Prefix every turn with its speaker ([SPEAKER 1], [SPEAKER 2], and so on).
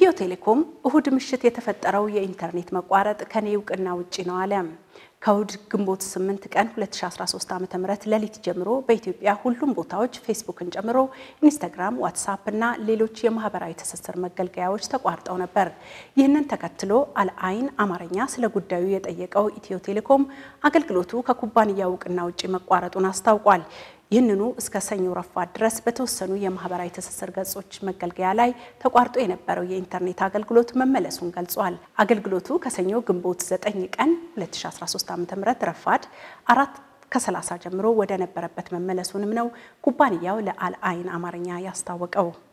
[SPEAKER 1] ኢትዮ ቴሌኮም እሁድ ምሽት የተፈጠረው የኢንተርኔት መቋረጥ ከኔ እውቅና ውጪ ነው አለ። ከእሁድ ግንቦት 8 ቀን 2013 ዓ.ም ሌሊት ጀምሮ በኢትዮጵያ ሁሉም ቦታዎች ፌስቡክን ጨምሮ ኢንስታግራም፣ ዋትሳፕ እና ሌሎች የማህበራዊ ትስስር መገልገያዎች ተቋርጠው ነበር። ይህንን ተከትሎ አልአይን አማርኛ ስለ ጉዳዩ የጠየቀው ኢትዮ ቴሌኮም አገልግሎቱ ከኩባንያው እውቅና ውጪ መቋረጡን አስታውቋል። ይህንኑ እስከ ሰኞ ረፋድ ድረስ በተወሰኑ የማህበራዊ ትስስር ገጾች መገልገያ ላይ ተቋርጦ የነበረው የኢንተርኔት አገልግሎት መመለሱን ገልጿል። አገልግሎቱ ከሰኞ ግንቦት 9 ቀን 2013 ዓ.ም ረፋድ አራት ከ30 ጀምሮ ወደ ነበረበት መመለሱንም ነው ኩባንያው ለአልአይን አማርኛ ያስታወቀው።